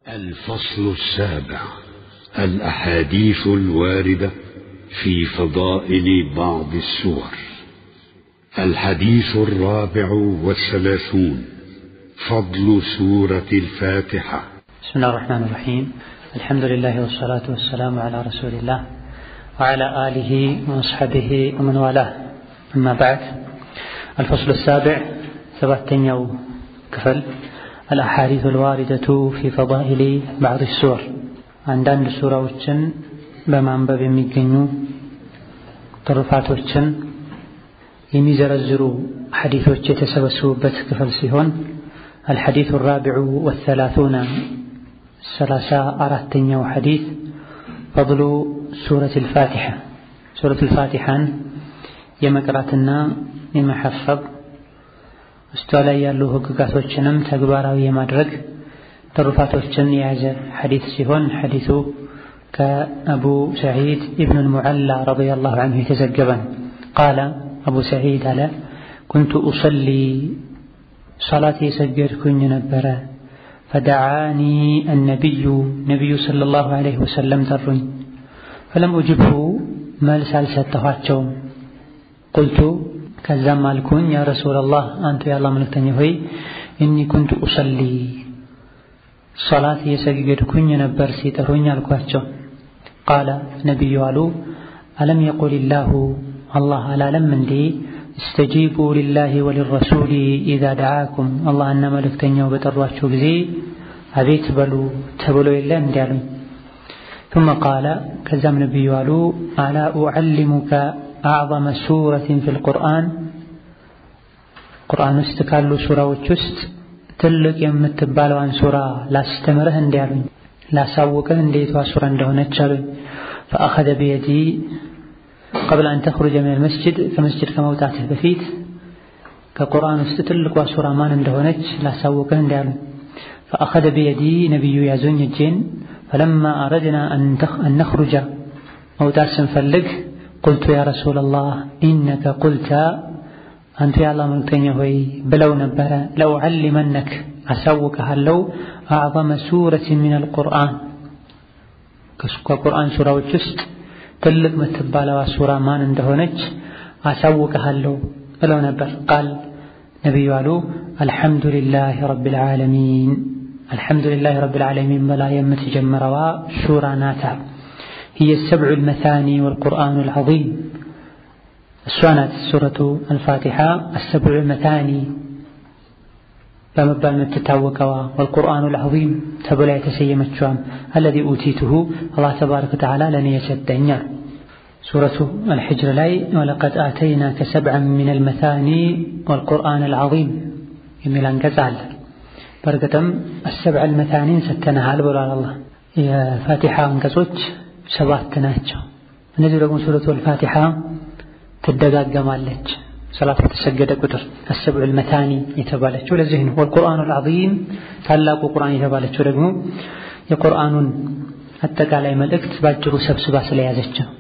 الفصل السابع الأحاديث الواردة في فضائل بعض السور الحديث الرابع والثلاثون فضل سورة الفاتحة بسم الله الرحمن الرحيم الحمد لله والصلاة والسلام على رسول الله وعلى آله وأصحابه ومن والاه أما بعد الفصل السابع سبعتنيو كفل الأحاديث الواردة في فضائل بعض السور አንዳንድ ሱራዎችን በማንበብ የሚገኙ ትሩፋቶችን የሚዘረዝሩ ሐዲቶች የተሰበሰቡበት ክፍል ሲሆን አልሐዲቱ ራቢዑ ወሰላቱነ ሰላሳ አራተኛው ሐዲት ፈضሉ ሱረት ልፋቲሐ ሱረት ልፋቲሐን የመቅራትና የመሐፈብ ውስጧ ላይ ያሉ ህግጋቶችንም ተግባራዊ የማድረግ ትሩፋቶችን የያዘ ሐዲት ሲሆን ሐዲቱ ከአቡ ሰዒድ ኢብኑ ልሙዓላ ረዲየላሁ ዐንሁ የተዘገበ ነው። ቃለ አቡ ሰዒድ አለ ኩንቱ ኡሰሊ ሰላት የሰገድኩኝ ነበረ። ፈደዓኒ አነቢዩ ነቢዩ ሰለላሁ ዐለይሂ ወሰለም ጠሩኝ። ፈለም ኡጅብሁ መልስ አልሰጠኋቸውም። ቁልቱ ከዛም አልኩኝ ያ ረሱለላህ አንቱ የአላህ መልእክተኛ ሆይ እኒ ኩንቱ ኡሰሊ ሶላት እየሰገድኩኝ ነበር ሲጠሩኝ አልኳቸው። ቃለ ነቢዩ አሉ አለም የቁል ላሁ አላህ አላለም እንዴ እስተጂቡ ሊላሂ ወሊረሱሊ ኢዛ ደዓኩም አላህና መልእክተኛው በጠሯችሁ ጊዜ አቤት በሉ ተብሎ የለ እንዲ አሉኝ። ثم قال ከዛም ነቢዩ አሉ አላ ኡዓሊሙከ አዕظመ ሱረትን ፊ ልቁርአን ቁርአን ውስጥ ካሉ ሱራዎች ውስጥ ትልቅ የምትባለዋን ሱራ ላስተምርህ እንዲ አሉኝ። ላሳውቅህ እንዴቷ ሱራ እንደሆነች አሉኝ። ፈአኸደ ቢየዲ ቀብለ አን ተኽሩጀ ሚነል መስጅድ ከመስጅድ ከመውጣትህ በፊት ከቁርአን ውስጥ ትልቋ ሱራ ማን እንደሆነች ላሳውቅህ እንዲ አሉኝ። ፈአኸደ ቢየዲ ነቢዩ ያዞኝ እጄን። ፈለማ አረድና አን ነኽሩጀ መውጣት ስንፈልግ ቁልቱ ያ ረሱለላህ ኢነከ ቁልተ አንቱ የአላህ መልክተኛ ሆይ ብለው ነበረ ለኡዓሊመነክ አሳውቅሃለሁ አዕظመ ሱረት ሚነል ቁርአን ከቁርአን ሱራዎች ውስጥ ትልቅ የምትባለዋ ሱራ ማን እንደሆነች አሳውቅሃለሁ ብለው ነበር። ቃል ነቢዩ አሉ አልሐምዱሊላህ ረቢል ዓለሚን አልሐምዱሊላህ ረቢል ዓለሚን በላ የምትጀምረዋ ሱራ ናታ هي السبع المثاني والقرآن العظيم እሷ ናት ሱረቱ አልፋቲሓ አሰብዑ መታኒ በመባል የምትታወቀዋ ወልቁርአኑ ልዓዚም ተብላ የተሰየመችዋም አለዚ ኡቲቱሁ አላህ ተባረከ ወተዓላ ለእኔ የሰጠኛል። ሱረቱ አልሕጅር ላይ ወለቀድ አተይናከ ሰብዐን ሚነል መታኒ ወልቁርአን አልዓዚም የሚል አንቀጽ አለ። በእርግጥም አሰብዐል መታኒን ሰተናሃል ብሏል አላህ። የፋቲሓ አንቀጾች ሰባት ናቸው። እነዚህ ደግሞ ሱረቱ አልፋቲሓ ትደጋገማለች ሰላት በተሰገደ ቁጥር አሰብዑል መታኒ የተባለችው ለዚህ ነው። ወልቁርአኑ አልዓዚም ታላቁ ቁርአን የተባለችው ደግሞ የቁርአኑን አጠቃላይ መልእክት ባጭሩ ሰብስባ ስለያዘች ነው።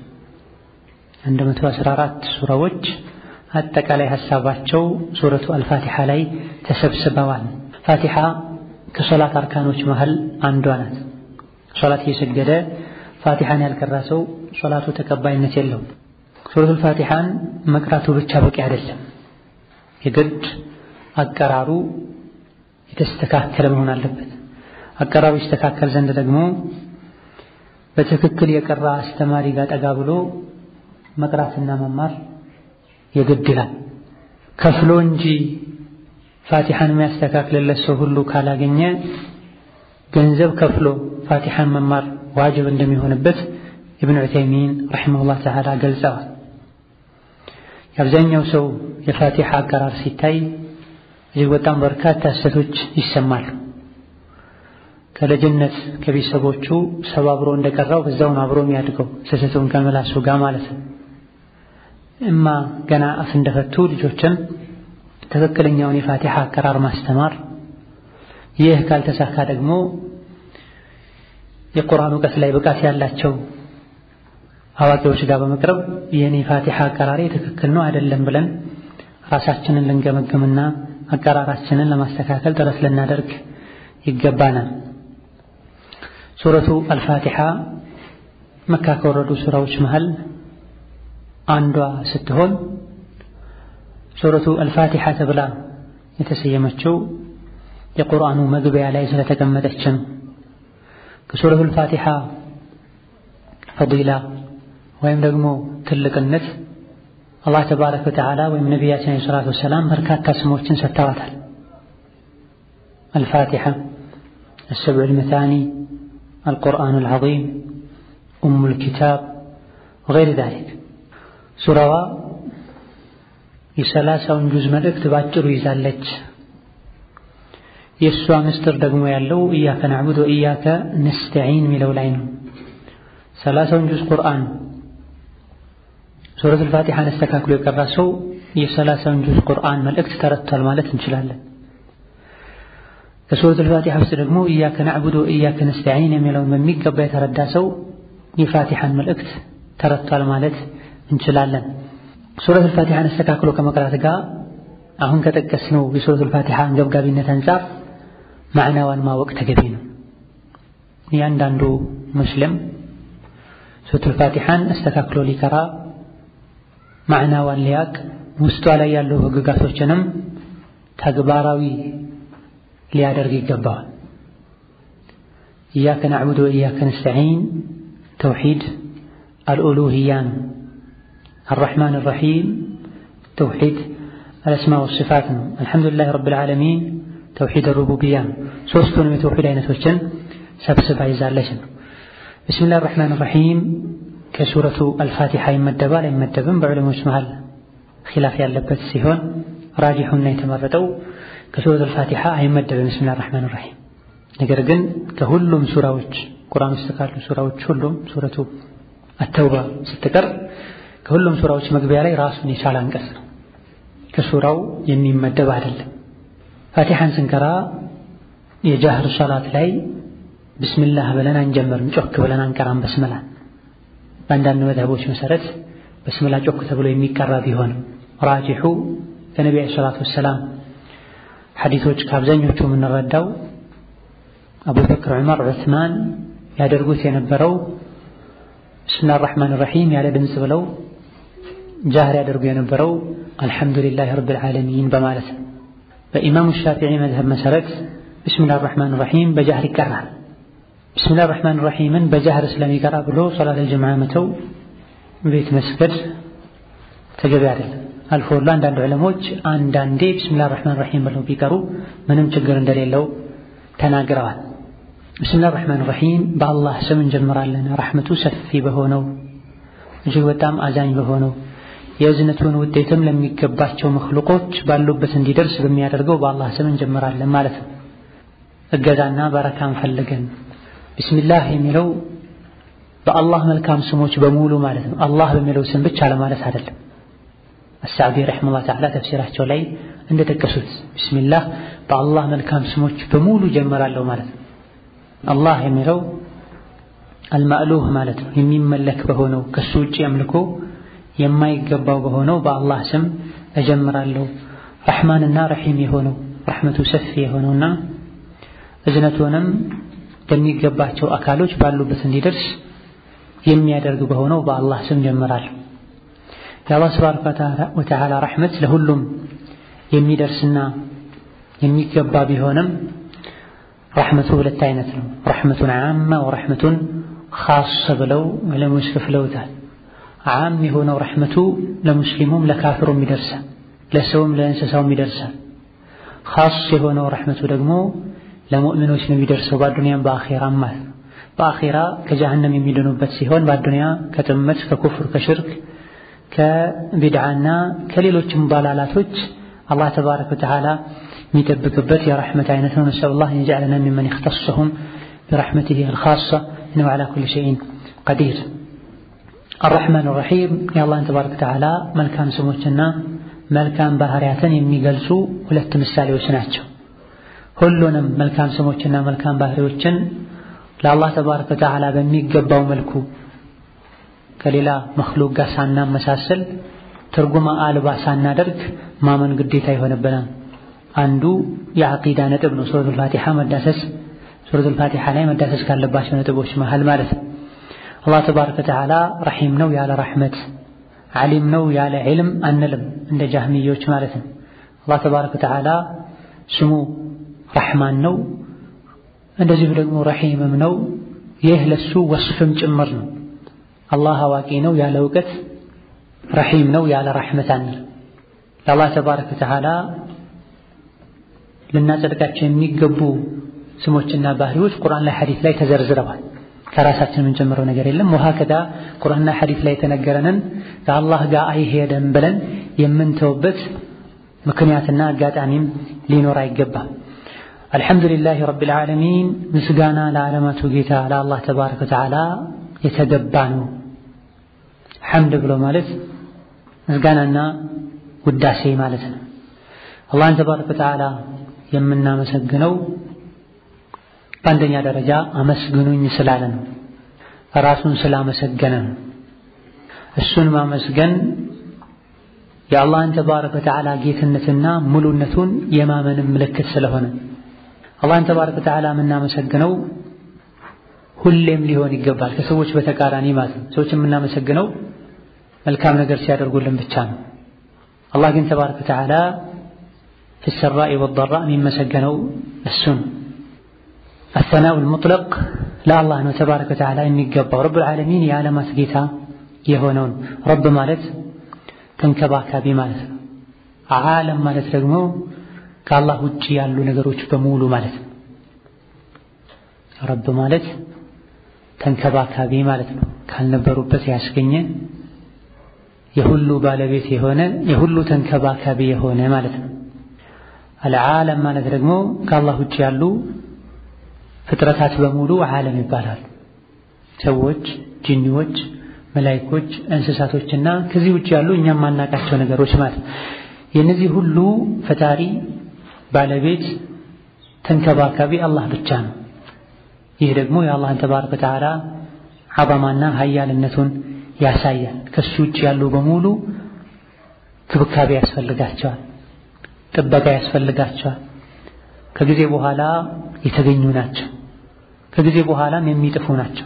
114 ሱራዎች አጠቃላይ ሐሳባቸው ሱረቱ አልፋቲሓ ላይ ተሰብስበዋል። ፋቲሓ ከሶላት አርካኖች መሃል አንዷ ናት። ሶላት እየሰገደ ፋቲሓን ያልቀራ ሰው ሶላቱ ተቀባይነት የለውም። ሱረቱል ፋቲሓን መቅራቱ ብቻ በቂ አይደለም። የግድ አቀራሩ የተስተካከለ መሆን አለበት። አቀራሩ ይስተካከል ዘንድ ደግሞ በትክክል የቀራ አስተማሪ ጋር ጠጋ ብሎ መቅራትና መማር የግድ ይላል። ከፍሎ እንጂ ፋቲሓን የሚያስተካክልለት ሰው ሁሉ ካላገኘ ገንዘብ ከፍሎ ፋቲሓን መማር ዋጅብ እንደሚሆንበት ኢብኑ ዑተይሚን ረሒመሁላህ ተዓላ ገልጸዋል። የአብዛኛው ሰው የፋቲሓ አቀራር ሲታይ እጅግ በጣም በርካታ ስህተቶች ይሰማሉ። ከልጅነት ከቤተሰቦቹ ሰው አብሮ እንደቀራው በዛው ነው አብሮ የሚያድገው ስህተቱን ከመላሱ ጋር ማለት ነው። እማ ገና አፍ እንደፈቱ ልጆችን ትክክለኛውን የፋቲሓ አቀራር ማስተማር፣ ይህ ካልተሳካ ደግሞ የቁርአን እውቀት ላይ ብቃት ያላቸው አዋቂዎች ጋር በመቅረብ የኔ ፋቲሓ አቀራሪ ትክክል ነው አይደለም ብለን ራሳችንን ልንገመግምና አቀራራችንን ለማስተካከል ጥረት ልናደርግ ይገባናል። ሱረቱ አልፋቲሓ መካ ከወረዱ ሱራዎች መሃል አንዷ ስትሆን ሱረቱ አልፋቲሓ ተብላ የተሰየመችው የቁርአኑ መግቢያ ላይ ስለተቀመጠች ነው። ከሱረቱ አልፋቲሓ ፈዲላ ወይም ደግሞ ትልቅነት አላህ ተባረከ ወተዓላ ወይም ነቢያችን ዓለይሂ ሰላቱ ወሰላም በርካታ ስሞችን ሰጥተዋታል። አልፋቲሓ፣ አሰብዑል መታኒ፣ አልቁርአኑል ዐዚም፣ ኡሙል ኪታብ ወገይሪ ዛሊክ። ሱራዋ የሰላሳውን ጁዝ መልእክት ባጭሩ ይዛለች። የእሷ ምስጢር ደግሞ ያለው ኢያከ ናዕቡድ ወኢያከ ነስተዒን የሚለው ላይ ነው። ሰላሳውን ጁዝ ቁርአን ሱረቱል ፋቲሓን አስተካክሎ የቀራ ሰው የሰላሳውን ጁዝ ቁርአን መልእክት ተረድቷል ማለት እንችላለን። ከሱረቱል ፋቲሓ ውስጥ ደግሞ ኢያከ ናዕቡድ ወኢያከ ነስተዒን የሚለውን በሚገባ የተረዳ ሰው የፋቲሓን መልእክት ተረድቷል ማለት እንችላለን። ሱረቱል ፋቲሓን አስተካክሎ ከመቅራት ጋር አሁን ከጠቀስነው የሱረቱል ፋቲሓ አንገብጋቢነት አንጻር ማዕናዋን ማወቅ ተገቢ ነው። እያንዳንዱ ሙስሊም ሱረቱል ፋቲሓን አስተካክሎ ሊቀራ ማዕናዋን ሊያቅ ውስጧ ላይ ያሉ ህግጋቶችንም ተግባራዊ ሊያደርግ ይገባዋል። ኢያከ ናዕቡድ ወኢያከ ነስተዒን ተውሒድ አልኡሉህያ ነው። አራሕማን አራሒም ተውሒድ አልአስማ ወሲፋት ነው። አልሐምዱሊላህ ረብል ዓለሚን ተውሒድ ሩቡብያ ነው። ሦስቱንም የተውሒድ አይነቶችን ሰብስባ ይዛለች ነው። ብስሚላህ አራሕማን አራሒም ከሱረቱ አልፋቲሓ ይመደባል አይመደብም? በዑለሞች መሃል ኺላፍ ያለበት ሲሆን ራጂሑና የተመረጠው ከሱረቱ አልፋቲሓ አይመደብም ብስሚላህ አራሕማን አራሒም። ነገር ግን ከሁሉም ሱራዎች ቁርአን ውስጥ ካሉ ሱራዎች ሁሉም ሱረቱ አተውባ ስትቀር ከሁሉም ሱራዎች መግቢያ ላይ ራሱን የቻለ አንቀጽ ነው። ከሱራው የሚመደብ አይደለም። ፋቲሓን ስንቀራ የጃህር ሶላት ላይ ብስሚላህ ብለን አንጀምርም፣ ጮክ ብለን አንቀራም። በስመላ በአንዳንድ መዝሀቦች መሰረት በስመላ ጮክ ተብሎ የሚቀራ ቢሆንም ራጂሑ ከነቢ ዓለይሂ ሰላቱ ወሰላም ሐዲቶች ከአብዛኞቹ የምንረዳው አቡበክር፣ ዑመር፣ ዑስማን ያደርጉት የነበረው ብስሚላህ አራሕማን ራሒም ያለ ድምፅ ብለው ጃህር ያደርጉ የነበረው አልሐምዱሊላህ ረብል ዓለሚን በማለት ነው። በኢማሙ ሻፊዒ መዝሀብ መሰረት ብስሚላህ አራሕማን ራሒም በጃህር ይቀራል። ብስሚላህ አራሕማን ራሒምን በጃህር ስለሚቀራ ብሎ ሶላተል ጀማዓ መተው ቤት መስገድ ተገቢ አይደለም። አልፎ ሁሉ አንዳንድ ዑለሞች አንዳንዴ ብስሚላህ አራሕማን ራሒም ብለው ቢቀሩ ምንም ችግር እንደሌለው ተናግረዋል። ብስሚላህ አራሕማን ራሒም በአላህ ስም እንጀምራለን። ረሕመቱ ሰፊ በሆነው እጅግ በጣም አዛኝ በሆነው የእዝነቱን ውጤትም ለሚገባቸው መክሉቆች ባሉበት እንዲደርስ በሚያደርገው በአላህ ስም እንጀምራለን ማለት ነው። እገዛና በረካን ፈልገን ቢስሚላህ የሚለው በአላህ መልካም ስሞች በሙሉ ማለት ነው። አላህ በሚለው ስም ብቻ ለማለት አይደለም። አሳዕዲ ረሒመሁላህ ተዓላ ተፍሲራቸው ላይ እንደጠቀሱት ቢስሚላህ በአላህ መልካም ስሞች በሙሉ ጀምራለሁ ማለት ነው። አላህ የሚለው አልማእሉህ ማለት ነው። የሚመለክ በሆነው ከሱ ውጭ አምልኮ የማይገባው በሆነው በአላህ ስም እጀምራለሁ። ረሕማንና ረሒም የሆነው ረሕመቱ ሰፊ የሆነውና እዝነቱንም በሚገባቸው አካሎች ባሉበት እንዲደርስ የሚያደርግ በሆነው በአላህ ስም ጀምራለሁ። የአላህ ተባረከ ወተዓላ ረሕመት ለሁሉም የሚደርስና የሚገባ ቢሆንም ረሕመቱ ሁለት አይነት ነው። ረሕመቱን ዓማ ወረሕመቱን ኻስ ብለው ዕለሞች ከፍለውታል። ዓም የሆነው ረሕመቱ ለሙስሊሙም ለካፍሩም ይደርሳል፣ ለሰውም ለእንስሳውም ይደርሳል። ኻስ የሆነው ረሕመቱ ደግሞ ለሙእሚኖች ነው የሚደርሰው በአዱንያም በአኼራም ማለት ነው። በአኼራ ከጀሃነም የሚድኑበት ሲሆን በአዱንያ ከጥመት ከኩፍር ከሽርክ ከቢድዓና ከሌሎችም ባላላቶች አላህ ተባረከ ወተዓላ የሚጠብቅበት የረሕመት አይነት ነው። ነስአሉላህ አን የጀዐለና ሚመን ይኽተሱሁም ቢረሕመቲሂ አልኻሳ ኢነሁ ዐላ ኩሊ ሸይኢን ቀዲር። አርረሕማን አርረሒም የአላህን ተባረከ ወተዓላ መልካም ስሞችና መልካም ባህሪያትን የሚገልጹ ሁለት ምሳሌዎች ናቸው። ሁሉንም መልካም ስሞችና መልካም ባህሪዎችን ለአላህ ተባረከ ወተዓላ በሚገባው መልኩ ከሌላ መክሉቅ ጋር ሳናመሳሰል ትርጉማ አልባ ሳናደርግ ማመን ግዴታ ይሆንብናል። አንዱ የዐቂዳ ነጥብ ነው። ሱረቱል ፋቲሓ መዳሰስ ሱረቱል ፋቲሓ ላይ መዳሰስ ካለባቸው ነጥቦች መሃል ማለት ነው። አላህ ተባረከ ወተዓላ ረሒም ነው ያለ ረሕመት፣ ዓሊም ነው ያለ ዒልም አንልም እንደ ጃህሚዮች ማለት ነው። አላህ ተባረከ ወተዓላ ስሙ ረሕማን ነው፣ እንደዚሁ ደግሞ ረሒምም ነው። ይህ ለሱ ወስፍም ጭምር ነው። አላህ አዋቂ ነው ያለ እውቀት፣ ረሒም ነው ያለ ረሕመት አንልም። ለአላህ ተባረከ ወተዓላ ልናጸድቃቸው የሚገቡ ስሞችና ባህሪዎች ቁርአን ላይ ሐዲስ ላይ ተዘርዝረዋል። ከራሳችን የምንጨምረው ነገር የለም። ወሀከዛ ቁርአንና ሐዲስ ላይ የተነገረንን ከአላህ ጋር አይሄድም ብለን የምንተውበት ምክንያትና አጋጣሚም ሊኖር አይገባም። አልሐምዱሊላህ ረቢል ዓለሚን ምስጋና ለዓለማቱ ጌታ ለአላህ ተባረከ ወተዓላ የተገባ ነው። ሐምድ ብሎ ማለት ምስጋናና ውዳሴ ማለት ነው። አላህን ተባረከ ወተዓላ የምናመሰግነው በአንደኛ ደረጃ አመስግኑኝ ስላለ ነው። ራሱን ስላመሰገነ ነው። እሱን ማመስገን የአላህን ተባረከ ወተዓላ ጌትነትና ሙሉነቱን የማመንም ምልክት ስለሆነ አላህን ተባረከ ወተዓላ የምናመሰግነው ሁሌም ሊሆን ይገባል። ከሰዎች በተቃራኒ ማለት ነው። ሰዎች የምናመሰግነው መልካም ነገር ሲያደርጉልን ብቻ ነው። አላህ ግን ተባረከ ወተዓላ ፊሰራኢ ወደራ የሚመሰገነው እሱ ነው። አሰናኡል ሙጥለቅ ለአላህ ነው ተባረከ ወተዓላ የሚገባው። ረብል ዓለሚን የዓለማት ጌታ የሆነውን ረብ ማለት ተንከባካቢ ማለት ነው። ዓለም ማለት ደግሞ ከአላህ ውጭ ያሉ ነገሮች በሙሉ ማለት ነው። ረብ ማለት ተንከባካቢ ማለት ነው። ካልነበሩበት ያስገኘ የሁሉ ባለቤት የሆነ የሁሉ ተንከባካቢ የሆነ ማለት ነው። አልዓለም ማለት ደግሞ ከአላህ ውጭ ያሉ ፍጥረታት በሙሉ ዓለም ይባላል። ሰዎች፣ ጅኒዎች፣ መላይኮች፣ እንስሳቶችና ከዚህ ውጭ ያሉ እኛም ማናቃቸው ነገሮች ማለት ነው። የእነዚህ ሁሉ ፈጣሪ ባለቤት ተንከባካቢ አላህ ብቻ ነው። ይህ ደግሞ የአላህን ተባረከ ወተዓላ ዐዘማና ሀያልነቱን ያሳያል። ከሱ ውጭ ያሉ በሙሉ ክብካቤ ያስፈልጋቸዋል፣ ጥበቃ ያስፈልጋቸዋል። ከጊዜ በኋላ የተገኙ ናቸው። ከጊዜ በኋላም የሚጥፉ ናቸው።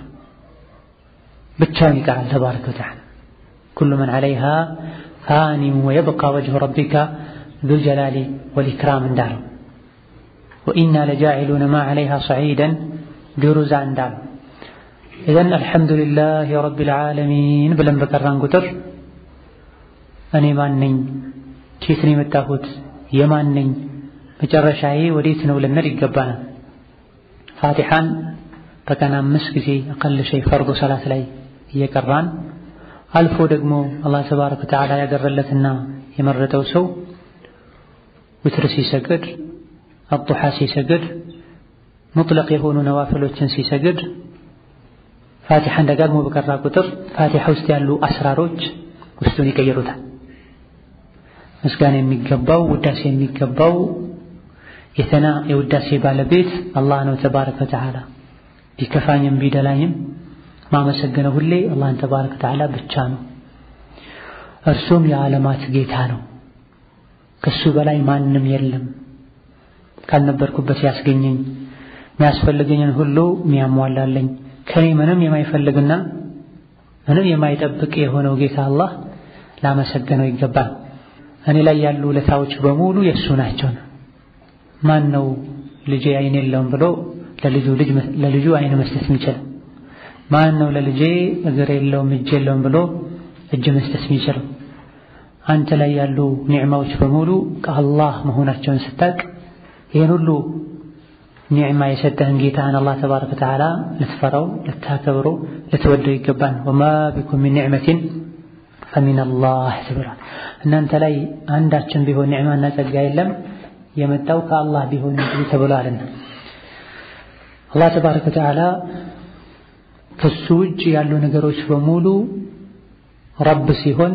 ብቻውን ይቀራል ተባረከ ወተዓላ። ኩሉ መን ዐለይሃ ፋኒን ወየብቃ ወጅሁ ረቢከ ዙል ጀላሊ ወልኢክራም እንዳለው ወኢና ለጃዒሉነ ማ ዐለይሃ ሰዒደን ጁሩዛ እንዳለው ኢዘን አልሐምዱሊላህ ረቢል ዓለሚን ብለን በቀራን ቁጥር እኔ ማን ነኝ? ኬት ነው የመጣሁት? የማን ነኝ? መጨረሻዬ ወዴት ነው ልንል ይገባናል። ፋቲሓን በቀን አምስት ጊዜ አቀል ሸይ ፈርዱ ሰላት ላይ እየቀራን አልፎ ደግሞ አላህ ተባረከ ወተዓላ ያገረለትና የመረጠው ሰው ውትር ሲሰግድ፣ አጡሓ ሲሰግድ፣ ሙጥለቅ የሆኑ ነዋፍሎችን ሲሰግድ ፋቲሓን ደጋግሞ በቀራ ቁጥር ፋቲሓ ውስጥ ያሉ አስራሮች ውስጡን ይቀይሩታል። ምስጋና የሚገባው ውዳሴ የሚገባው የተና የውዳሴ ባለቤት አላህ ነው ተባረከ ወተዓላ። ቢከፋኝም ቢደላኝም ማመሰገነው ሁሌ አላህን ተባረከ ወተዓላ ብቻ ነው። እርሱም የዓለማት ጌታ ነው። ከሱ በላይ ማንም የለም። ካልነበርኩበት ያስገኘኝ የሚያስፈልገኝን ሁሉ የሚያሟላለኝ ከኔ ምንም የማይፈልግና ምንም የማይጠብቅ የሆነው ጌታ አላህ ላመሰገነው ይገባል። እኔ ላይ ያሉ ውለታዎች በሙሉ የእሱ ናቸው። ማን ነው ልጄ አይን የለውም ብሎ ለልጁ ልጅ ለልጁ አይን መስጠት የሚችል? ማን ነው ለልጄ እግር የለውም እጅ የለውም ብሎ እጅ መስጠት የሚችለው? አንተ ላይ ያሉ ኒዕማዎች በሙሉ ከአላህ መሆናቸውን ስታቅ ይህን ሁሉ ኒዕማ የሰጠህን ጌታህን አላህ ተባረከ ወተዓላ ልትፈራው፣ ልታከብረው፣ ልትወደው ይገባል። ወማ ቢኩም ሚን ኒዕመቲን ፈሚነላህ ተብሏል። እናንተ ላይ አንዳችን ቢሆን ኒዕማና ጸጋ የለም የመጣው ከአላህ ቢሆን እንጂ ተብሏልና አላህ ተባረከ ወተዓላ ከሱ ውጭ ያሉ ነገሮች በሙሉ ረብ ሲሆን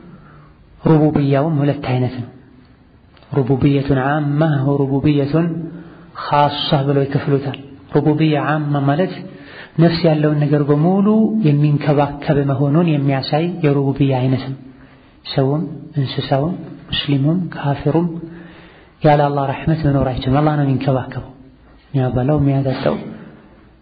ሩቡብያውም ሁለት አይነት ነው። ሩቡብየቱን ዓማ ወሩቡብየቱን ኻሳ ብለው ይከፍሉታል። ሩቡብያ ዓማ ማለት ነፍስ ያለውን ነገር በሙሉ የሚንከባከብ መሆኑን የሚያሳይ የሩቡብያ አይነት ነው። ሰውም እንስሳውም ሙስሊሙም ካፊሩም ያለ አላህ ረሕመት መኖር አይችልም። አላህ ነው የሚንከባከበው። የሚያበላው፣ የሚያጠጣው፣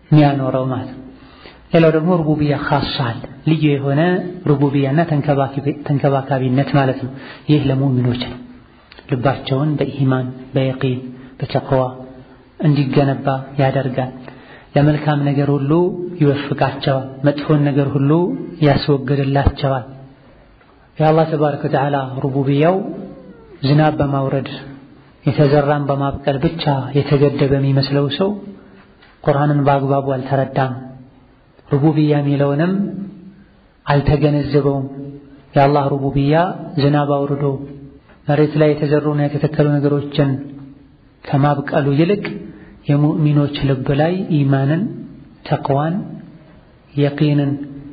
የሚያኖረው ማለት ነው። ሌላው ደግሞ ሩቡብያ ኻሳ አለ፣ ልዩ የሆነ ሩቡብያና ተንከባካቢነት ማለት ነው። ይህ ለሙእሚኖች ነው። ልባቸውን በኢማን በየቂን በተቅዋ እንዲገነባ ያደርጋል። ለመልካም ነገር ሁሉ ይወፍቃቸዋል፣ መጥፎን ነገር ሁሉ ያስወግድላቸዋል። የአላህ ተባረከ ወተዓላ ሩቡብያው ዝናብ በማውረድ የተዘራን በማብቀል ብቻ የተገደበ የሚመስለው ሰው ቁርአንን በአግባቡ አልተረዳም፣ ሩቡብያ የሚለውንም አልተገነዘበውም። የአላህ ሩቡብያ ዝናብ አውርዶ መሬት ላይ የተዘሩና የተተከሉ ነገሮችን ከማብቀሉ ይልቅ የሙእሚኖች ልብ ላይ ኢማንን፣ ተቅዋን፣ የቂንን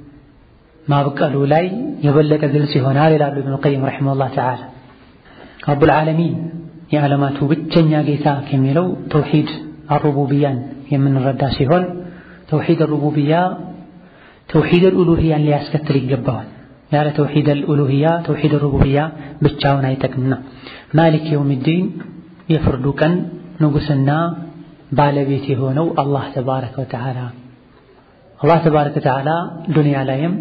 ማብቀሉ ላይ የበለጠ ግልጽ ይሆናል ይላሉ ኢብኑል ቀይም ረሒመሁላህ ተዓላ። ረቡል ዓለሚን የዓለማቱ ብቸኛ ጌታ ከሚለው ተውሒድ አሩቡብያን የምንረዳ ሲሆን ተውሒድ አሩቡብያ ተውሒድ አልኡሉህያን ሊያስከትል ይገባዋል። ያለ ተውሒድ አልኡሉህያ ተውሒድ አሩቡብያ ብቻውን አይጠቅምና ማሊክ የውሚዲን የፍርዱ ቀን ንጉሥና ባለቤት የሆነው አላህ ተባረከ ወተዓላ አላህ ተባረከ ወተዓላ ዱንያ ላይም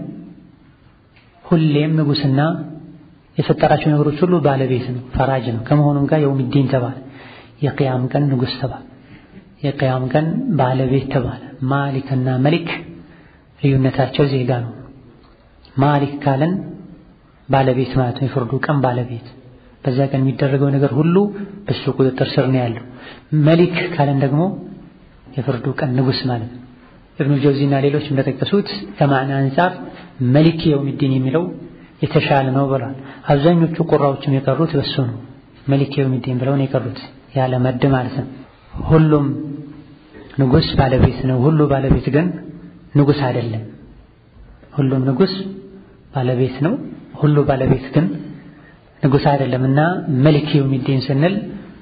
ሁሌም ንጉሥና የፈጠራቸው ነገሮች ሁሉ ባለቤት ነው፣ ፈራጅ ነው። ከመሆኑም ጋር የውሚዲን ተባለ። የቅያም ቀን ንጉሥ ተባለ። የቅያም ቀን ባለቤት ተባለ። ማሊክና መሊክ ልዩነታቸው ዜጋ ነው። ማሊክ ካለን ባለቤት ማለት ነው፣ የፍርዱ ቀን ባለቤት በዛ ቀን የሚደረገው ነገር ሁሉ በሱ ቁጥጥር ስር ነው ያለው። መሊክ ካለን ደግሞ የፍርዱ ቀን ንጉሥ ማለት ነው። ኢብኑል ጀውዚና ሌሎች እንደጠቀሱት ከማዕና አንጻር መሊክ የውሚዲን የሚለው የተሻለ ነው ብሏል። አብዛኞቹ ቁራዎችም የቀሩት በሱ ነው። መሊክ የውሚዲን ብለው ነው የቀሩት ያለ መድ ማለት ነው። ሁሉም ንጉሥ ባለቤት ነው። ሁሉ ባለቤት ግን ንጉሥ አይደለም። ሁሉም ንጉሥ ባለቤት ነው። ሁሉ ባለቤት ግን ንጉሥ አይደለም እና መሊክ የውሚዲን ስንል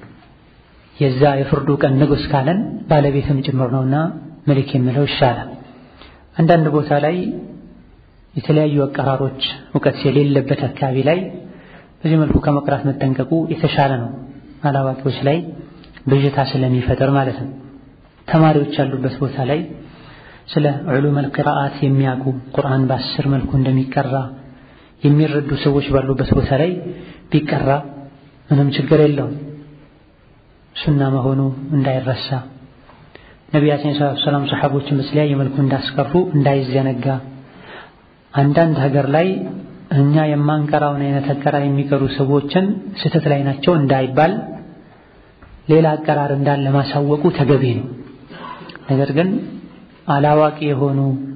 የዛ የፍርዱ ቀን ንጉሥ ካለን ባለቤትም ጭምር ነውና መሊክ የሚለው ይሻላል። አንዳንድ ቦታ ላይ የተለያዩ አቀራሮች እውቀት የሌለበት አካባቢ ላይ በዚህ መልኩ ከመቅራት መጠንቀቁ የተሻለ ነው። አላዋቂዎች ላይ ብዥታ ስለሚፈጠር ማለት ነው። ተማሪዎች ያሉበት ቦታ ላይ ስለ ዑሉመል ቂራአት የሚያውቁ ቁርአን በአስር መልኩ እንደሚቀራ የሚረዱ ሰዎች ባሉበት ቦታ ላይ ቢቀራ ምንም ችግር የለውም። ሱና መሆኑ እንዳይረሳ ነቢያችን ሰለላሁ ዐለይሂ ወሰለም ሰሐቦችን በተለያየ መልኩ እንዳስቀሩ እንዳይዘነጋ አንዳንድ ሀገር ላይ እኛ የማንቀራውን አይነት አቀራር የሚቀሩ ሰዎችን ስህተት ላይ ናቸው እንዳይባል ሌላ አቀራር እንዳለ ማሳወቁ ተገቢ ነው። ነገር ግን አላዋቂ የሆኑ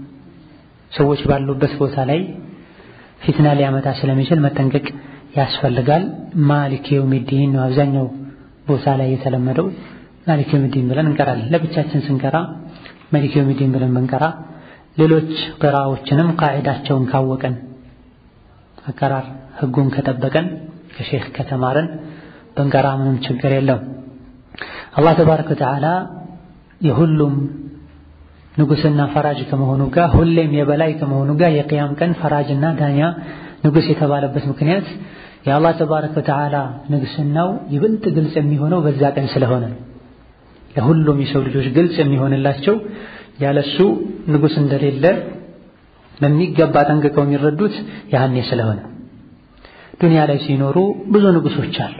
ሰዎች ባሉበት ቦታ ላይ ፊትና ሊያመጣ ስለሚችል መጠንቀቅ ያስፈልጋል። ማሊክ የውሚዲን ነው አብዛኛው ቦታ ላይ የተለመደው። ማሊክ የውሚዲን ብለን እንቀራለን። ለብቻችን ስንቀራ ማሊክ የውሚዲን ብለን ብንቀራ ሌሎች ቅራዎችንም ቃዒዳቸውን ካወቀን አቀራር ህጉን ከጠበቀን ከሼክ ከተማረን ብንቀራ ምንም ችግር የለውም። አላህ ተባረከ ወተዓላ የሁሉም ንጉስና ፈራጅ ከመሆኑ ጋር ሁሌም የበላይ ከመሆኑ ጋር የቅያም ቀን ፈራጅና ዳኛ ንጉስ የተባለበት ምክንያት የአላህ ተባረከ ወተዓላ ንግስናው ይበልጥ ግልጽ የሚሆነው በዛ ቀን ስለሆነ ነው። ለሁሉም የሰው ልጆች ግልጽ የሚሆንላቸው ያለሱ ንጉስ እንደሌለ በሚገባ ጠንቅቀው የሚረዱት ያኔ ስለሆነ። ዱንያ ላይ ሲኖሩ ብዙ ንጉሶች አሉ።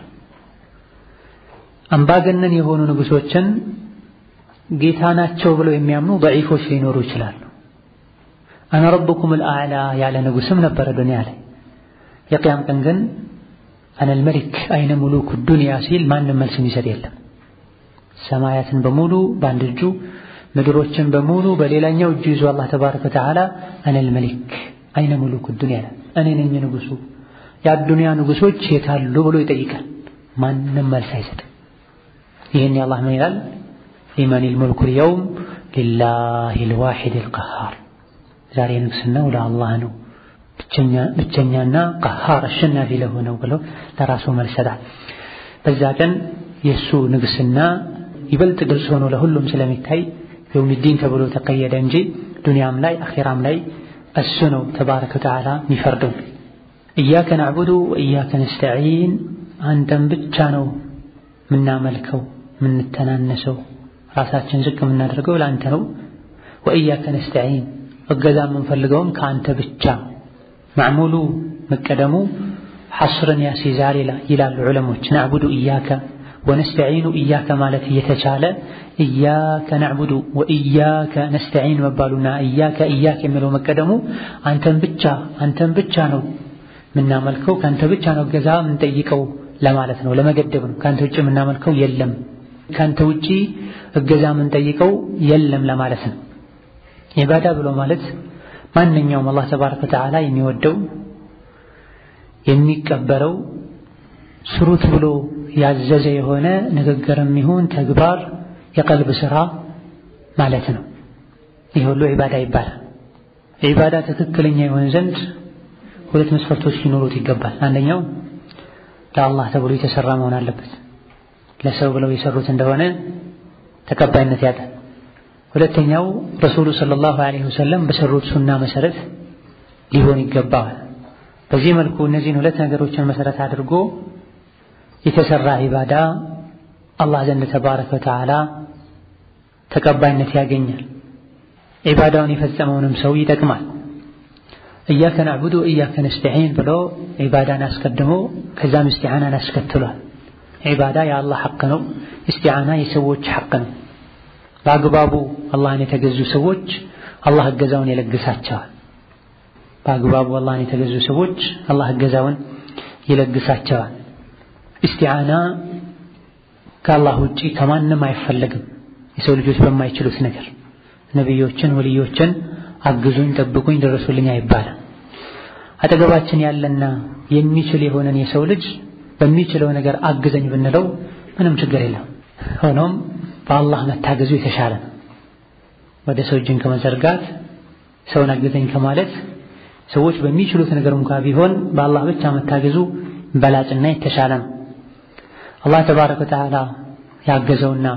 አምባገነን የሆኑ ንጉሶችን ጌታ ናቸው ብለው የሚያምኑ ደዒፎች ሊኖሩ ይችላሉ። አነ ረብኩሙል አዕላ ያለ ንጉስም ነበረ ዱንያ ላይ። የቅያም ቀን ግን አነል መሊክ አይነ ሙሉኩ ዱንያ ሲል ማንም መልስ የሚሰጥ የለም። ሰማያትን በሙሉ በአንድ እጁ ምድሮችን በሙሉ በሌላኛው እጁ ይዞ አላህ ተባረከ ወተዓላ አነል መሊክ አይነ ሙሉኩ ዱንያ እኔ ነኝ ንጉሱ፣ የአዱንያ ንጉሶች የታሉ ብሎ ይጠይቃል። ማንም መልስ አይሰጥም። ይህን የአላህ ምን ይላል? ሊመኒል ሙልኩል የውም ሊላሂል ዋሒዲል ቀሃር ዛሬ ንግስናው ለአላህ ነው ብቸኛና ቀሃር አሸናፊ ለሆነው ብለው ለራሱ መልስ ሰጣል። በዛ ቀን የእሱ ንግስና ይበልጥ ግልጽ ሆኖ ለሁሉም ስለሚታይ የውሚዲን ተብሎ ተቀየደ እንጂ ዱንያም ላይ አኼራም ላይ እሱ ነው ተባረከ ወተዓላ የሚፈርደው። እያከ ናዕቡዱ ወእያከ ነስተዒን አንተን ብቻ ነው ምናመልከው ምንተናነሰው ራሳችን ዝቅ የምናደርገው ለአንተ ነው። ወኢያከ ነስተዒን እገዛ የምንፈልገውም ከአንተ ብቻ ማዕሙሉ መቀደሙ ሐስርን ያስይዛል ይላሉ ዑለሞች። ናዕቡዱ እያከ ወነስተዒኑ እያከ ማለት እየተቻለ እያከ ናዕቡዱ ወእያከ ነስተዒን መባሉና እያከ እያከ የሚለው መቀደሙ አንተን ብቻ አንተን ብቻ ነው የምናመልከው ከአንተ ብቻ ነው እገዛ የምንጠይቀው ለማለት ነው። ለመገደብ ነው። ከአንተ ውጭ የምናመልከው የለም፣ ከአንተ ውጪ እገዛ የምንጠይቀው የለም ለማለት ነው። ዒባዳ ብሎ ማለት ማንኛውም አላህ ተባረከ ወተዓላ የሚወደው የሚቀበለው ስሩት ብሎ ያዘዘ የሆነ ንግግርም ይሁን ተግባር የቀልብ ስራ ማለት ነው። ይህ ሁሉ ዒባዳ ይባላል። ዒባዳ ትክክለኛ የሆን ዘንድ ሁለት መስፈርቶች ሊኖሩት ይገባል። አንደኛው ለአላህ ተብሎ የተሰራ መሆን አለበት። ለሰው ብለው የሰሩት እንደሆነ ተቀባይነት ያጣል። ሁለተኛው ረሱሉ ሰለላሁ ዐለይሂ ወሰለም በሰሩት ሱና መሰረት ሊሆን ይገባዋል። በዚህ መልኩ እነዚህን ሁለት ነገሮችን መሰረት አድርጎ የተሰራ ዒባዳ አላህ ዘንድ ተባረከ ወተዓላ ተቀባይነት ያገኛል። ዒባዳውን የፈጸመውንም ሰው ይጠቅማል። እያከ ናዕቡዱ ወእያከ ነስተዒን ብሎ ዒባዳን አስቀድሞ ከዛም እስቲዓናን አስከትሏል። ዒባዳ የአላህ ሐቅ ነው። እስቲዓና የሰዎች ሐቅ ነው። በአግባቡ አላህን የተገዙ ሰዎች አላህ እገዛውን ይለግሳቸዋል። በአግባቡ አላህን የተገዙ ሰዎች አላህ እገዛውን ይለግሳቸዋል። እስቲዓና ከአላህ ውጪ ከማንም አይፈለግም። የሰው ልጆች በማይችሉት ነገር ነቢዮችን፣ ወልዮችን አግዙኝ፣ ጠብቁኝ፣ ደረሱልኝ አይባልም። አጠገባችን ያለና የሚችል የሆነን የሰው ልጅ በሚችለው ነገር አግዘኝ ብንለው ምንም ችግር የለም። ሆኖም በአላህ መታገዙ የተሻለ ነው። ወደ ሰው እጅን ከመዘርጋት ሰውን አግዘኝ ከማለት ሰዎች በሚችሉት ነገር እንኳ ቢሆን በአላህ ብቻ መታገዙ በላጭና የተሻለ ነው። አላህ ተባረከ ወተዓላ ያገዘውና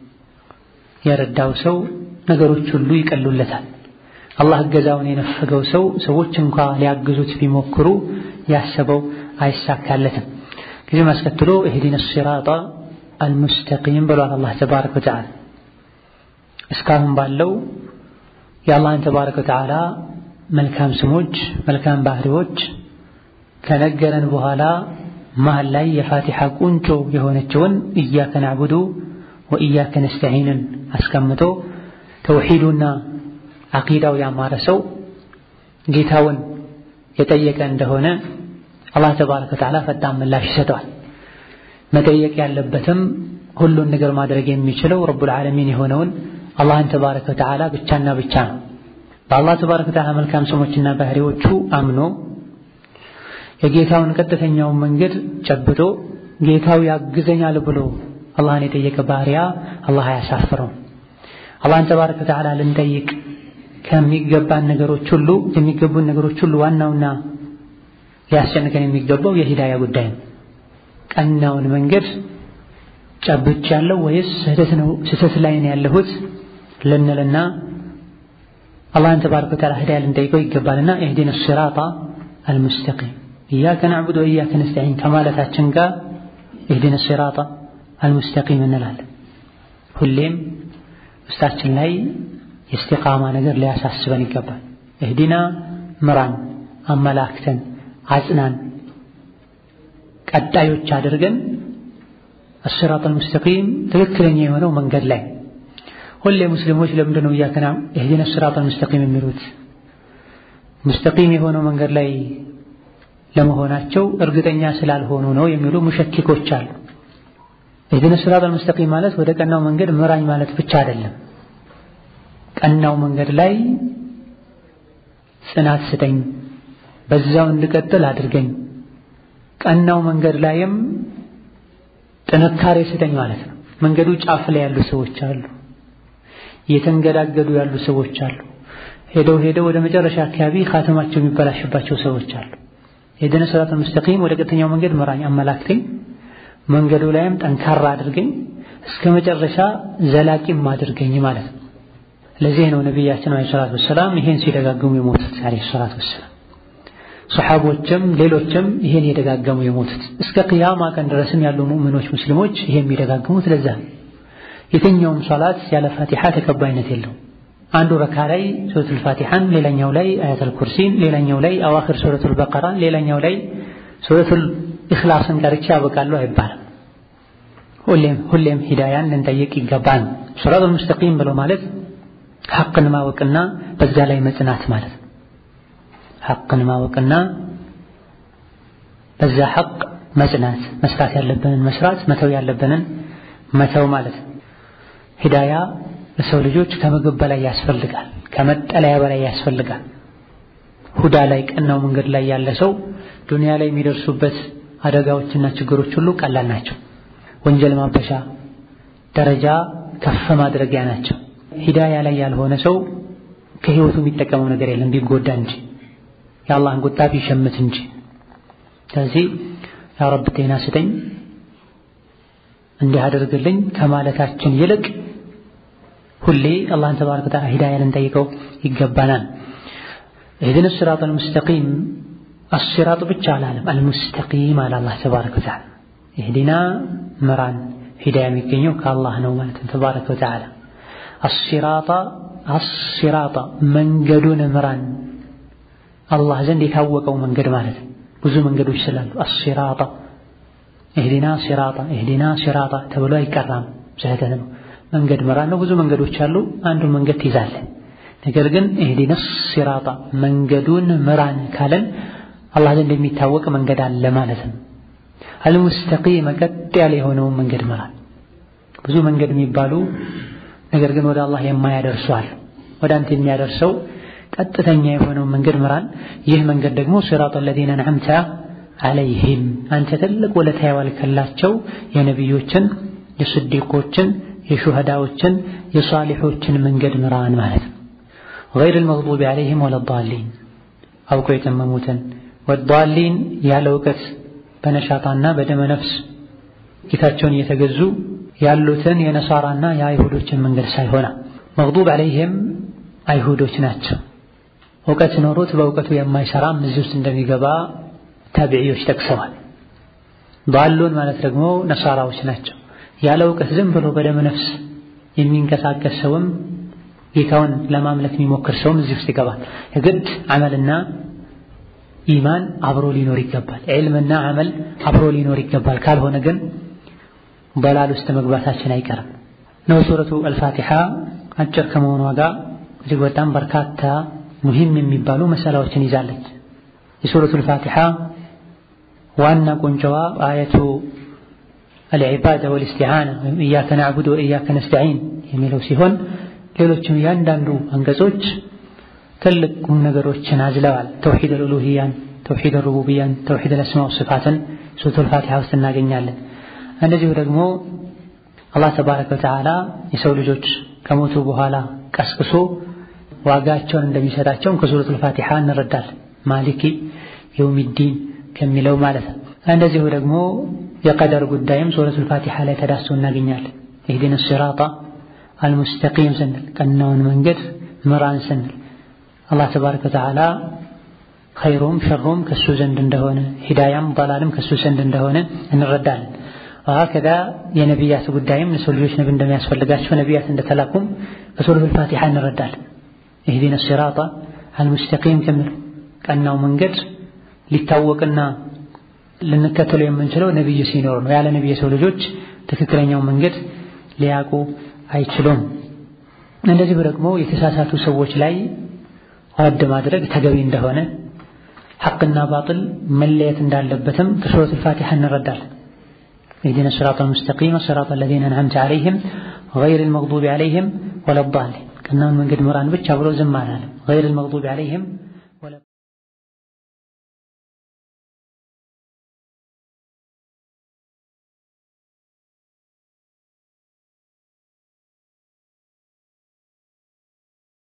የረዳው ሰው ነገሮች ሁሉ ይቀሉለታል። አላህ እገዛውን የነፈገው ሰው ሰዎች እንኳ ሊያግዙት ቢሞክሩ ያሰበው አይሳካለትም። ከዚህም አስከትሎ እህዲነ ሲራጣ አልሙስተቂም ብሏል አላህ ተባረከ ወተዓላ። እስካሁን ባለው የአላህን ተባረከ ወተዓላ መልካም ስሞች፣ መልካም ባህሪዎች ከነገረን በኋላ መሀል ላይ የፋቲሓ ቁንጮ የሆነችውን እያከ ናዕቡዱ ወእያከ ነስተዒንን አስቀምጦ ተውሒዱና አቂዳው ያማረ ሰው ጌታውን የጠየቀ እንደሆነ አላህ ተባረከ ወተዓላ ፈጣን ምላሽ ይሰጠዋል። መጠየቅ ያለበትም ሁሉን ነገር ማድረግ የሚችለው ረቡል ዓለሚን የሆነውን አላህን ተባረከ ወተዓላ ብቻና ብቻ ነው። በአላህ ተባረከ ወተዓላ መልካም ስሞችና ባህሪዎቹ አምኖ የጌታውን ቀጥተኛውን መንገድ ጨብጦ ጌታው ያግዘኛል ብሎ አላህን የጠየቀ ባሪያ አላህ አያሳፍረውም። አላህን ተባረከ ወተዓላ ልንጠይቅ ከሚገባን ነገሮች ሁሉ የሚገቡን ነገሮች ሁሉ ዋናውና ሊያስጨንቀን የሚገባው የሂዳያ ጉዳይ ነው። ቀናውን መንገድ ጨብቻለሁ ወይስ ስህተት ነው ስህተት ላይ ነው ያለሁት ልንልና አላህን ተባረከ ወተዓላ ሂዳያ ልንጠይቀው ይገባልና ኢህዲነ ሲራጣ አልሙስተቂም ኢያከ ናዕቡድ ወኢያከ ነስተዒን ከማለታችን ጋር ኢህዲነ ሲራጣ አልሙስተቂም እንላለን። ሁሌም ውስጣችን ላይ የእስቲቃማ ነገር ሊያሳስበን ይገባል። እህዲና ምራን፣ አመላክተን፣ አጽናን፣ ቀጣዮች አድርገን አስራጥ አልሙስተቂም ትክክለኛ የሆነው መንገድ ላይ ሁሌ ሙስሊሞች ለምንድን ነው እያከና እህዲነ አስራጥ አልሙስተቂም የሚሉት? ሙስተቂም የሆነው መንገድ ላይ ለመሆናቸው እርግጠኛ ስላልሆኑ ነው የሚሉ ሙሸኪኮች አሉ። እህዲነ አስራጥ አልሙስተቂም ማለት ወደ ቀናው መንገድ ምራኝ ማለት ብቻ አይደለም። ቀናው መንገድ ላይ ጽናት ስጠኝ፣ በዛው እንድቀጥል አድርገኝ፣ ቀናው መንገድ ላይም ጥንካሬ ስጠኝ ማለት ነው። መንገዱ ጫፍ ላይ ያሉ ሰዎች አሉ፣ እየተንገዳገዱ ያሉ ሰዎች አሉ፣ ሄደው ሄደው ወደ መጨረሻ አካባቢ ካተማቸው የሚበላሽባቸው ሰዎች አሉ። የህዲነ ሲራጠል ሙስተቂም ወደ ቀጥተኛው መንገድ ምራኝ፣ አመላክተኝ፣ መንገዱ ላይም ጠንካራ አድርገኝ፣ እስከ መጨረሻ ዘላቂም አድርገኝ ማለት ነው። ለዚህ ነው ነቢያችን ዓለይሂ ሰላቱ ወሰላም ይሄን ሲደጋገሙ የሞቱት ዓለይሂ ሰላቱ ወሰላም። ሰሓቦችም ሌሎችም ይሄን የደጋገሙ የሞቱት እስከ ቅያማ ቀን ድረስም ያሉ ሙእሚኖች ሙስሊሞች ይሄን የሚደጋግሙት ለዛ ነው። የትኛውም ሶላት ያለ ፋቲሓ ተቀባይነት የለውም። አንዱ ረካ ላይ ሱረቱል ፋቲሐን፣ ሌላኛው ላይ አያተል ኩርሲን፣ ሌላኛው ላይ አዋኺር ሱረቱል በቀራን፣ ሌላኛው ላይ ሱረቱል ኢኽላስን ቀርቼ ያበቃለሁ አይባልም። ሁሌም ሁሌም ሂዳያን ልንጠይቅ ይገባል። ሱራቱል ሙስተቂም ብሎ ማለት ሐቅን ማወቅና በዛ ላይ መጽናት ማለት ነው። ሐቅን ማወቅና በዛ ሐቅ መጽናት፣ መስራት ያለብንን መስራት፣ መተው ያለብንን መተው ማለት ነው። ሂዳያ ለሰው ልጆች ከምግብ በላይ ያስፈልጋል፣ ከመጠለያ በላይ ያስፈልጋል። ሁዳ ላይ ቀናው መንገድ ላይ ያለ ሰው ዱንያ ላይ የሚደርሱበት አደጋዎችና ችግሮች ሁሉ ቀላል ናቸው። ወንጀል ማበሻ ደረጃ ከፍ ማድረጊያ ናቸው። ሂዳያ ላይ ያልሆነ ሰው ከህይወቱ የሚጠቀመው ነገር የለም ቢጎዳ እንጂ የአላህን ቁጣ ቢሸምት እንጂ። ስለዚህ ያ ረብ ጤና ስጠኝ እንዲህ አድርግልኝ ከማለታችን ይልቅ ሁሌ አላህን ተባረከ ወተዓላ ሂዳያ ልንጠይቀው ይገባናል። ኢህዲነ ሲራጠል ሙስተቂም አሲራጥ ብቻ አላለም፣ አልሙስተቂም አለ አላህ ተባረከ ወተዓላ። ኢህዲና ምራን ሂዳያ የሚገኘው ከአላህ ነው ማለት ተባረከ ወተዓላ። አሲራጣ አሲራጣ መንገዱን ምራን አላህ ዘንድ የታወቀው መንገድ ማለት ብዙ መንገዶች ስላሉ አሲራጣ ኢህዲና ሲራጣ ኢህዲና ሲራጣ ተብሎ አይቀራም። ስህተት ነው። መንገድ ምራን ነው። ብዙ መንገዶች አሉ። አንዱን መንገድ ትይዛለህ። ነገር ግን ኢህዲና ሲራጣ መንገዱን ምራን ካለን አላህ ዘንድ የሚታወቅ መንገድ አለ ማለት ነው። አልሙስተቂም ቀጥ ያለ የሆነውን መንገድ ምራን። ብዙ መንገድ የሚባሉ ነገር ግን ወደ አላህ የማያደርሱ አሉ። ወደ አንተ የሚያደርሰው ቀጥተኛ የሆነውን መንገድ ምራን። ይህ መንገድ ደግሞ ሲራጠ ለዚነ አንዐምተ አለይሂም አንተ ትልቅ ውለታ የዋልክላቸው የነቢዮችን፣ የስዲቆችን፣ የሹሃዳዎችን፣ የሷሊሖችን መንገድ ምራን ማለት ነው። ገይረል መግዱቢ አለይሂም ወለዳሊን አውቀው የጠመሙትን ወዳሊን ያለ እውቀት በነሻጣና በደመ ነፍስ ጌታቸውን እየተገዙ ያሉትን የነሳራና የአይሁዶችን መንገድ ሳይሆና መግዱብ አለይሂም አይሁዶች ናቸው። እውቀት ኖሮት በእውቀቱ የማይሰራም እዚህ ውስጥ እንደሚገባ ታቢዒዎች ጠቅሰዋል። ዳሉን ማለት ደግሞ ነሳራዎች ናቸው። ያለ እውቀት ዝም ብሎ በደመ ነፍስ የሚንቀሳቀስ ሰውም ጌታውን ለማምለክ የሚሞክር ሰውም እዚህ ውስጥ ይገባል። የግድ አመልና ኢማን አብሮ ሊኖር ይገባል። ዒልምና አመል አብሮ ሊኖር ይገባል። ካልሆነ ግን በላል ውስጥ መግባታችን አይቀርም ነው። ሱረቱ አልፋቲሓ አጭር ከመሆኗ ጋር እጅግ በጣም በርካታ ሙሂም የሚባሉ መሰላዎችን ይዛለች። የሱረቱ አልፋቲሓ ዋና ቁንጫዋ አየቱ አልዒባዳ ወልእስቲዓና ወይም ኢያከ ናዕቡድ ወኢያከ ነስተዒን የሚለው ሲሆን ሌሎችም እያንዳንዱ አንቀጾች ትልቅ ቁም ነገሮችን አዝለዋል። ተውሒድ አልኡሉሂያን፣ ተውሒድ አልሩቡቢያን፣ ተውሒድ አልአስማ ወሲፋትን ሱረቱል ፋቲሓ ውስጥ እናገኛለን። እንደዚሁ ደግሞ አላህ ተባረከ ወተዓላ የሰው ልጆች ከሞቱ በኋላ ቀስቅሶ ዋጋቸውን እንደሚሰጣቸውም ከሱረቱል ፋቲሓ እንረዳለን። ማሊኪ የውሚዲን ከሚለው ማለት ነው። እንደዚሁ ደግሞ የቀደር ጉዳይም ሱረቱል ፋቲሓ ላይ ተዳስቶ እናገኛለን። ኢህዲነ ሲራጣ አልሙስተቂም ስንል ቀናውን መንገድ ምራን ስንል አላህ ተባረከ ወተዓላ ኸይሩም ሸሩም ከሱ ዘንድ እንደሆነ ሂዳያም ዳላልም ከሱ ዘንድ እንደሆነ እንረዳለን። ወሀከዛ የነቢያት ጉዳይም ለሰው ልጆች ነቢ እንደሚያስፈልጋቸው ነቢያት እንደተላኩም በሱረቱል ፋቲሓ እንረዳለን። ኢህዲነ ሲራጣ አልሙስተቂም ከሚለው ቀናው መንገድ ሊታወቅና ልንከተለው የምንችለው ነቢይ ሲኖር ነው። ያለ ነቢይ የሰው ልጆች ትክክለኛው መንገድ ሊያውቁ አይችሉም። እንደዚሁ ደግሞ የተሳሳቱ ሰዎች ላይ ረድ ማድረግ ተገቢ እንደሆነ ሐቅና ባጥል መለየት እንዳለበትም ከሱረቱል ፋቲሓ እንረዳለን። ኢህዲነ ሲራጠል ሙስተቂም ሲራጠ ለዚነ አንዐምተ ዐለይሂም ገይሪል መግዱቢ ዐለይሂም ወለዳሊን ቀናውን መንገድ ምራን ብቻ ብሎ ዝም አላለም። ገይሪል መግዱቢ ዐለይሂም